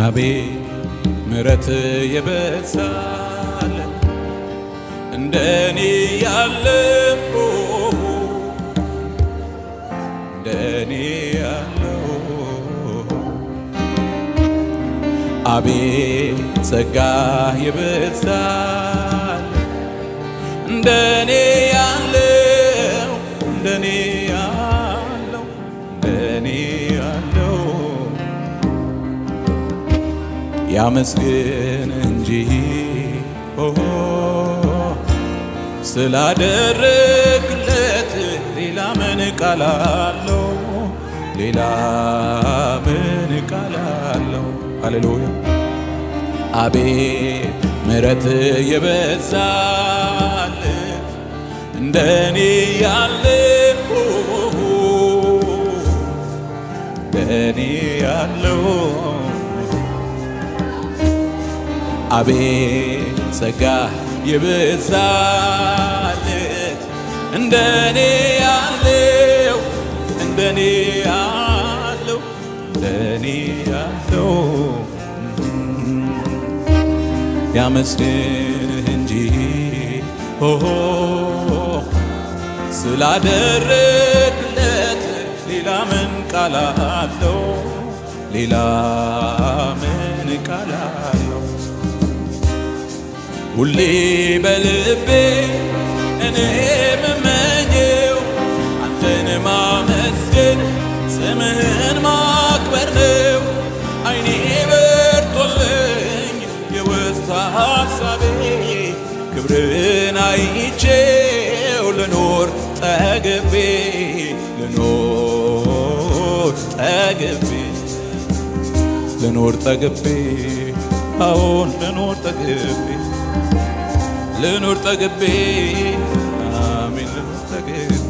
አቤት ምሕረት የበዛለ እንደኔ ያለው እንደኔ ያለው አቤት ጸጋ የበዛለ እንደኔ ያለው እንደኔ ያለው እንደኔ ያለው ያመስግን እንጂ ኦሆ ስላደረግለት ሌላ ምን ቃል አለው? ሌላ ምን ቃል አለው? ሃሌሉያ አቤት ምሕረት የበዛለት እንደኔ ያለው እንደኔ ያለው አቤት ጸጋ የበዛለት እንደኔ ያለው እንደኔ ያለው እንደኔ ያለው ያመስግንህ እንጂ ሆሆ ስላደረግለት ሌላ ምን ቃል አለው? ሌላ ምን ቃል አለው? ሁሌ በልቤ እኔ የምመኘው አንተን ማመስገን ስምህን ማክበር ነው። አይኔ በርቶልኝ የውስጥ ሐሳቤ ክብርን አይቼው ልኖር ጠግቤ ልኖር ጠግቤ ልኖር ጠግቤ አዎን ልኖር ጠግቤ ልኑር ጠግቤ አሜን ልኑር ጠግቤ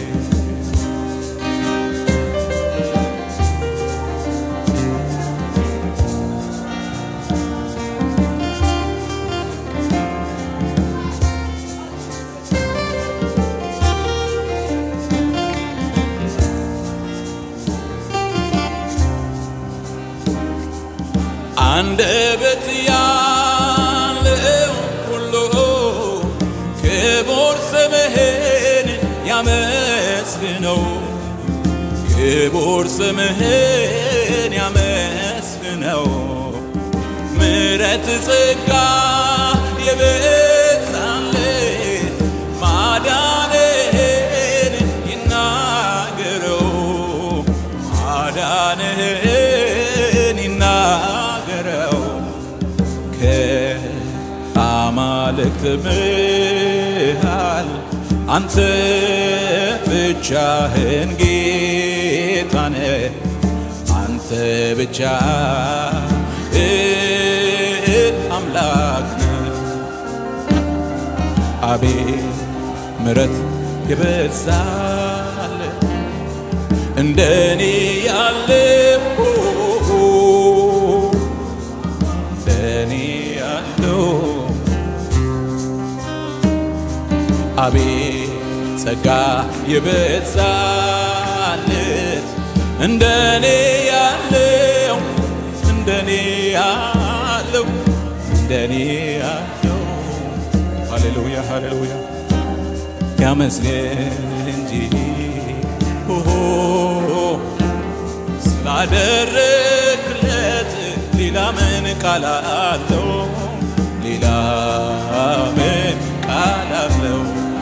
አንደበት ያለው ሁሉ ክቡር ስምህን ያመስግነው፣ ክቡር ስምህን ያመስግነው። ምሕረት ጸጋ የበዛለት ማዳንህን ይናገረው፣ ማዳንህን ይናገረው ከአማልክት መሃል አንተ ብቻህን ጌታ ነህ። አንተ ብቻ አምላክ ነህ። አቤት ምሕረት የበዛለት እንደኔ ያለው እንደኔ ያለው አቤት ጸጋ የበዛለት እንደኔ ያለው እንደኔ ያለው እንደኔ ያለው ሃሌሉያ ሃሌሉያ ያመስገን እንጂ ኦሆ ስላደረግለት ሌላ ምን ቃል አለው? ሌላ ምን ቃል አለው?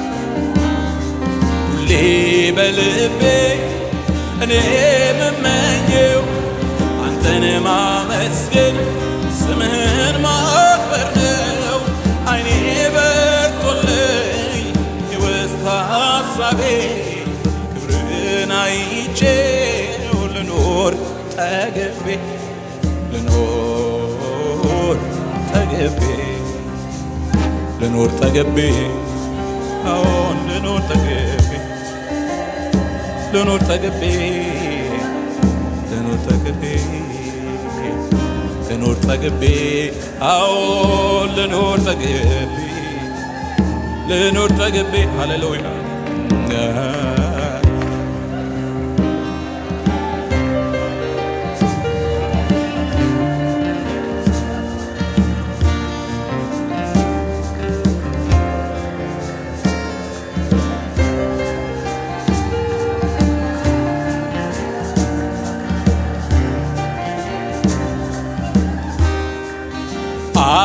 ሁሌ በልቤ እኔ የምመኘው አንተን ማመስገን ስምህን ማክበር ነው። አይኔ በርቶልኝ የውስጥ ሐሳቤ ክብርን አይቼው ልኖር ጠግቤ ልኖር ጠግቤ ልኖር ጠግቤ አዎን ልኖር ጠግቤ ልኖር ጠግቤ ልኖር ጠግቤ ልኖር ጠግቤ አዎን ልኖር ጠግቤ ልኖር ጠግቤ ሃሌሉያ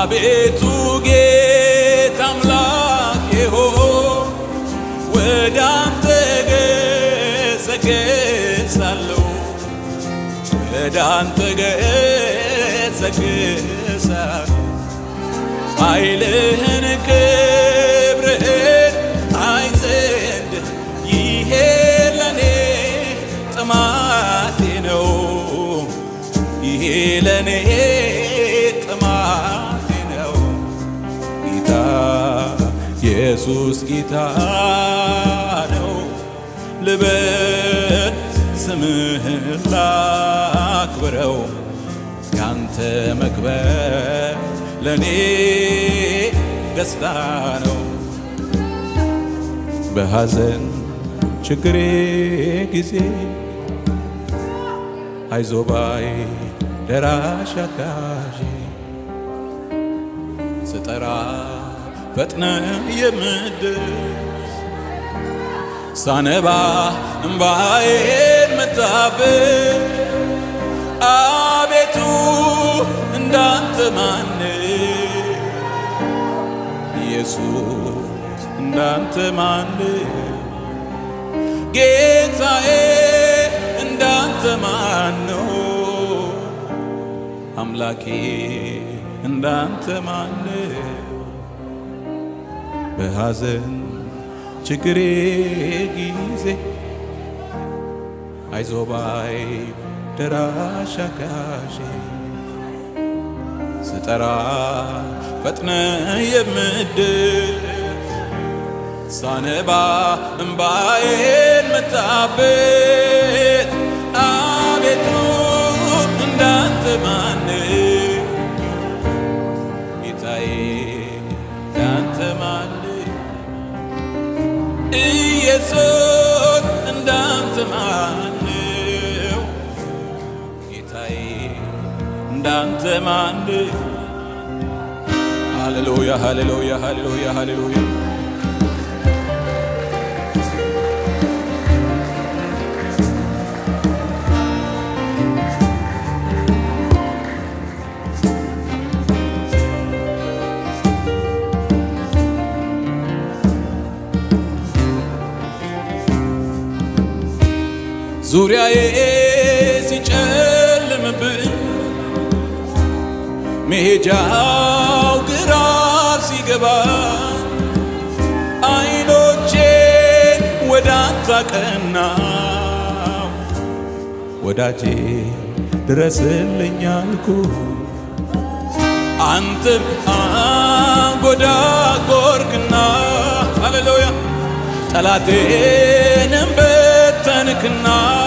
አቤቱ ጌታ አምላኬ ሆይ ወደ አንተ ገሰግሳለሁ ወደ አንተ ገሰግሳለሁ ኃይልህን ክብርህን አይ ዘንድ ይሄ ለኔ ጥማቴ ነው ይሄ ለኔ ጥማቴ ነው ጌታ ኢየሱስ ጌታ ነው ልበል ስምህን ላክብረው ያንተ መክበር ለኔ ደስታ ነው በሐዘን ችግሬ ጊዜ አይዞባይ ደራሽ አጋዤ ስጠራ ፈጥነ የምድርስ ሳነባ እምባዬን መታብን አቤቱ እንዳንተ ማን ኢየሱስ እንዳንተ ማን ጌታዬ እንዳንተ ማን ነው አምላኬ እንዳንተ ማን በሐዘን ችግሬ ጊዜ አይዞባይ ደራሽ አጋዤ ስጠራ ፈጥነ የምድር ሳነባ እምባዬን መታበት አቤቱ እንዳንተ ማን ጌታዬ እንዳንተ ማን ኢየሱስ እንዳንተ ማነው ጌታዬ እንዳንተ ማን ሃሌሉያ ሃሌሉያ ሃሌሉያ ሃሌሉያ ዙሪያዬ ሲጨልምብኝ መሄጃው ግራ ሲገባ አይኖቼን ወደ አንተ አቀናው ወዳጄ ድረስልኝ አልኩ አንተም አንጎዳጎርክና ሃሌሉያ ጠላቴንም በተንክና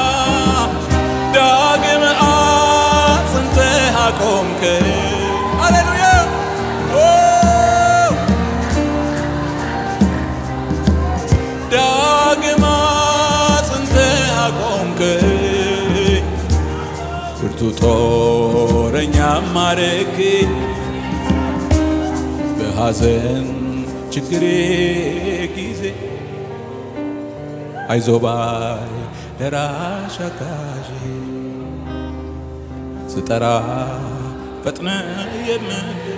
ዳግም አጽንተህ አቆምክ ሃሌሉያ ዳግም አጽንተህ አቆምክ ብርቱ ጦረኛ ማረክ በሐዘን ችግሬ ጊዜ አይዞባይ ደራሽ አጋዤ ስጠራ ፈጥነ የምድር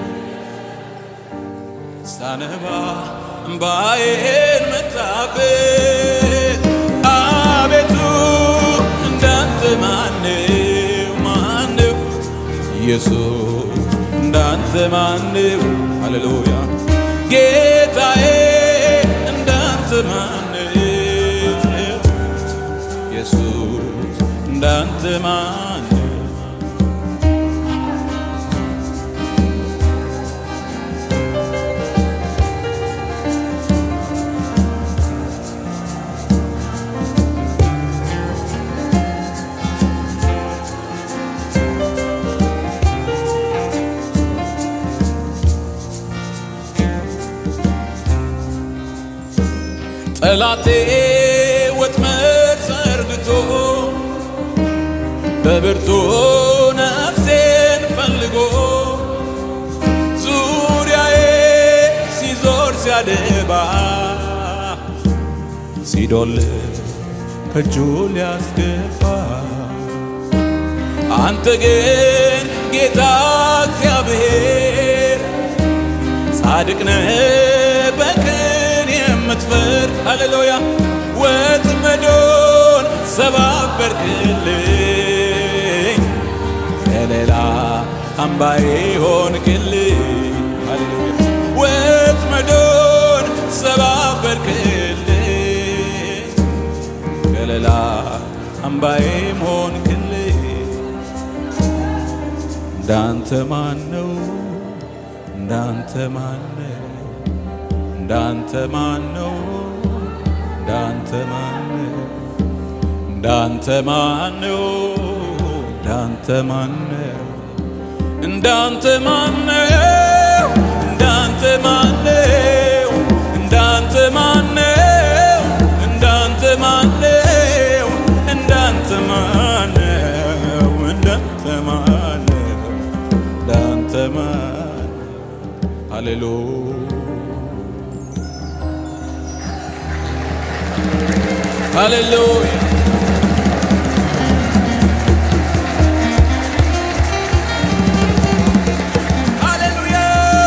ሳነባ እምባዬን መታበት አቤቱ እንዳንተ ማነው ማነው ኢየሱስ እንዳንተ ማነው ሃሌሉያ ጌታዬ እንዳንተ ማነው ኢየሱስ እንዳንተ ማነው ጠላቴ ወጥመድ ዘርግቶ በብርቱ ነፍሴን ፈልጎ ዙሪያዬ ሲዞር ሲያደባ ሲዶል ከእጁ ሊያስገባ አንተ ግን ጌታ እግዚአብሔር ጻድቅ ነህ በቅን የምትፈርድ ሃሌሉያ ወጥመዶን ሰባበርክልኝ ከሌላ አምባዬ ሆንክልኝ ሃሌሉያ ወጥመዶን ሰባበርክልኝ ከሌላ አምባዬም ሆንክልኝ እንዳንተ ማን ነው እንዳንተ ማን ነው እንዳንተ ማን ነው እንዳንተ ማን ነው እንዳንተ ማን ነው እንዳንተ ማን ነው እንዳንተ ማን ነው እንዳንተ ማን ነው እንዳንተ ማን ነው እንዳንተ ማን ነው እንዳንተ ማን ነው እንዳንተ ማን ነው እንዳንተ ማን ሃሌሉያ ሃሌሉያ ሃሌሉያ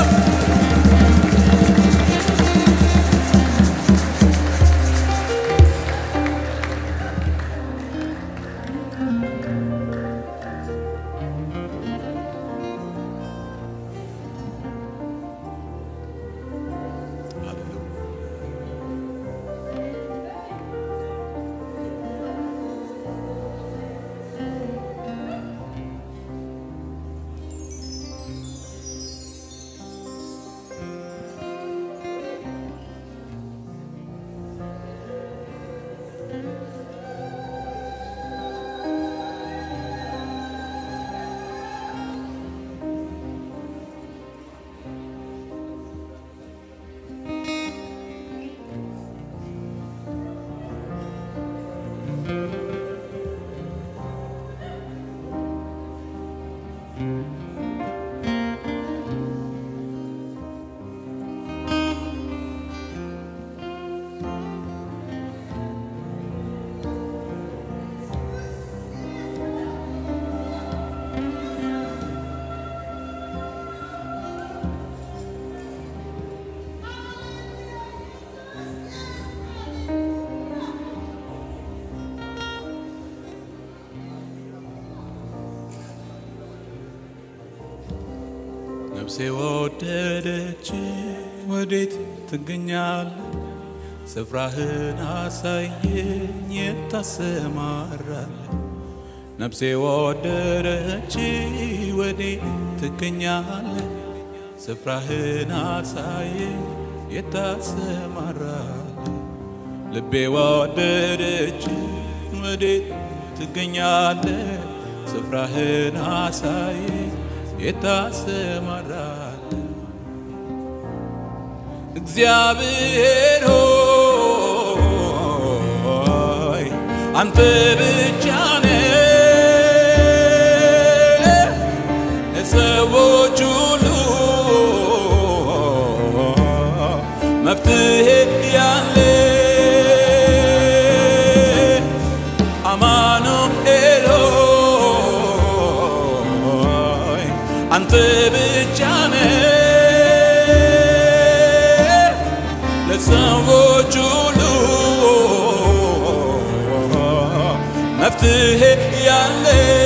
ነፍሴ ወደደች ወዴት ትገኛለ? ስፍራህን አሳየኝ የታሰማራለ ነፍሴ ወደደች ወዴት ትገኛለ? ስፍራህን አሳየኝ የታሰማራለ ልቤ ወደደች ወዴት ትገኛለ? ስፍራህን አሳየኝ የታሰማራለ እግዚአብሔር ሆይ አንተ ብቻ ነህ ለሰዎች ሁሉ መፍትሄ ያለ አማኑኤል ሆይ አንተ ብቻ ነህ ለሰዎች ሁሉ መፍትሄ ያለ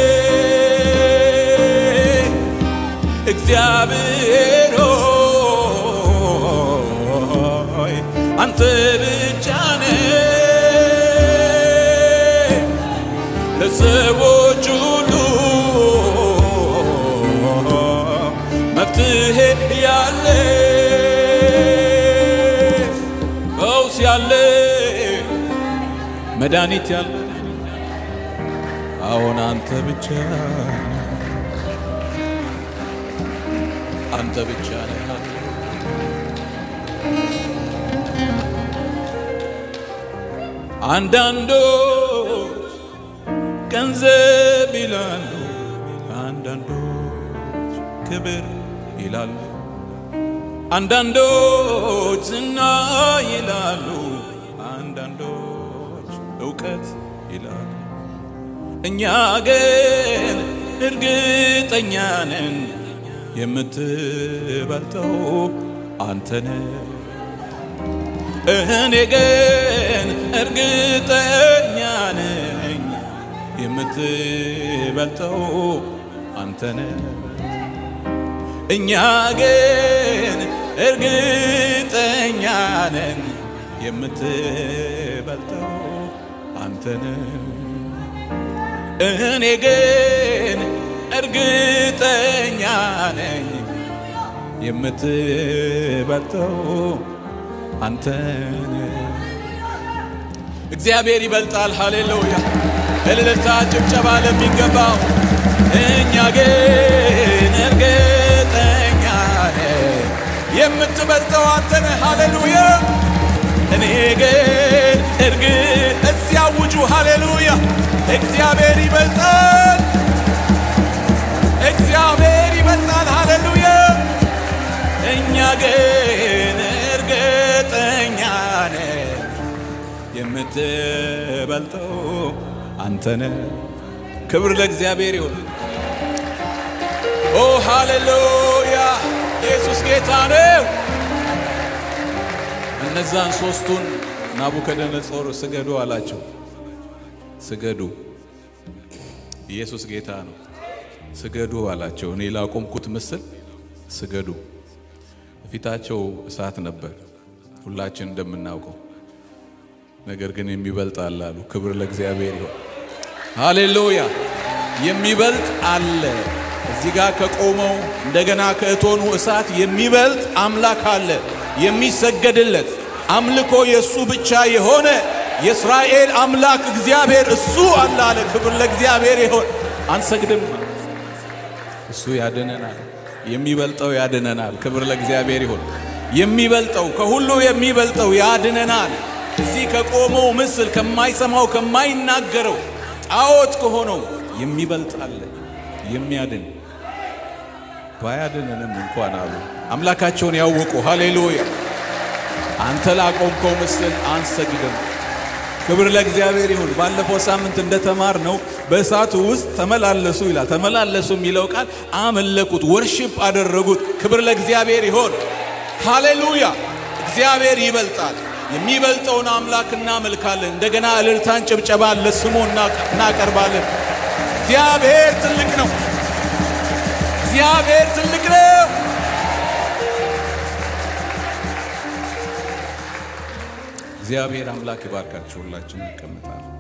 እግዚአብሔር ሆይ አንተ ብቻ ነህ ለሰዎች ሁሉ መፍትሄ ያለ ፈውስ ያለ መድኃኒት ያለ አሁን አንተ ብቻ አንተ ብቻ ነህ አንዳንዶች ገንዘብ ይላሉ፣ አንዳንዶች ክብር ይላሉ፣ አንዳንዶች ዝና ይላሉ፣ አንዳንዶች እውቀት ይላሉ። እኛ ግን እርግጠኛ ነን የምትበልጠው አንተነ እኔ ግን እርግጠኛ ነኝ የምትበልጠው አንተነ እኛ ግን እርግጠኛ ነን የምትበልጠው አንተነ እኔ ግን እርግጠኛ ነኝ የምትበልጠው አንተነ እግዚአብሔር ይበልጣል። ሃሌሉያ! እልልታ ጭብጨባ ለሚገባው እኛ ግን እርግጠኛ ነን የምትበልጠው አንተነ ሃሌሉያ! እኔ ግን እርግ እዚያ ውጁ ሃሌሉያ! እግዚአብሔር ይበልጣል። እግዚአብሔር ይበልጣል። ሃሌሉያ! እኛ ግን እርግጠኛ ነን የምትበልጠው አንተነ። ክብር ለእግዚአብሔር ይሁን። ኦ ሃሌሉያ! ኢየሱስ ጌታ ነው። እነዛን ሶስቱን ናቡከደነጾር ስገዱ አላቸው። ስገዱ፣ ኢየሱስ ጌታ ነው። ስገዱ አላቸው። እኔ ላቆምኩት ምስል ስገዱ። ፊታቸው እሳት ነበር፣ ሁላችን እንደምናውቀው። ነገር ግን የሚበልጥ አለ አሉ። ክብር ለእግዚአብሔር ይሁን። ሃሌሉያ! የሚበልጥ አለ። እዚህ ጋር ከቆመው እንደገና ከእቶኑ እሳት የሚበልጥ አምላክ አለ። የሚሰገድለት አምልኮ የእሱ ብቻ የሆነ የእስራኤል አምላክ እግዚአብሔር እሱ አለ አለ። ክብር ለእግዚአብሔር ይሁን። አንሰግድም፣ እሱ ያድነናል። የሚበልጠው ያድነናል። ክብር ለእግዚአብሔር ይሁን። የሚበልጠው ከሁሉ የሚበልጠው ያድነናል። እዚህ ከቆመው ምስል ከማይሰማው ከማይናገረው ጣዖት ከሆነው የሚበልጥ አለ የሚያድን ባያድንንም እንኳን አሉ አምላካቸውን ያወቁ። ሃሌሉያ! አንተ ላቆምከው ምስል አንሰግድም። ክብር ለእግዚአብሔር ይሁን። ባለፈው ሳምንት እንደተማር ነው በእሳቱ ውስጥ ተመላለሱ ይላል። ተመላለሱ የሚለው ቃል አመለኩት፣ ወርሺፕ አደረጉት። ክብር ለእግዚአብሔር ይሁን። ሃሌሉያ! እግዚአብሔር ይበልጣል። የሚበልጠውን አምላክ እናመልካለን። እንደገና እልልታን፣ ጭብጨባን ለስሙ እናቀርባለን። እግዚአብሔር ትልቅ ነው። እግዚአብሔር ትልቅ ነው። እግዚአብሔር አምላክ ይባርካችሁ። ሁላችን እንቀመጣለን።